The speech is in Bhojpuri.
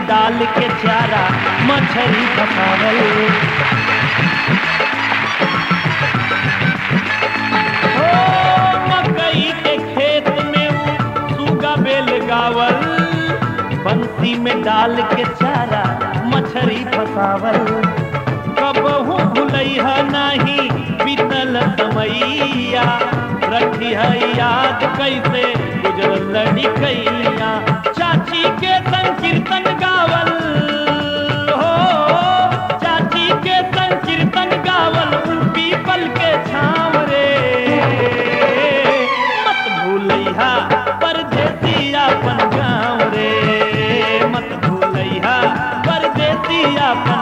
में डाल के चारा मछरी फसावल ओ मकई के खेत में ऊ सूगा बेल गावल बंसी में डाल के चारा मछरी फसावल कबहू भुलैहा नाही बीतल समैया रखी है याद कैसे गुजरल लड़िकैया चाची के संकीर्तन गावल हो चाची के संकीर्तन गावल ऊ पीपल के छाव रे मत भूलैहा परदेसी अपन गाँव रे मत भूलैहा परदेसी अपन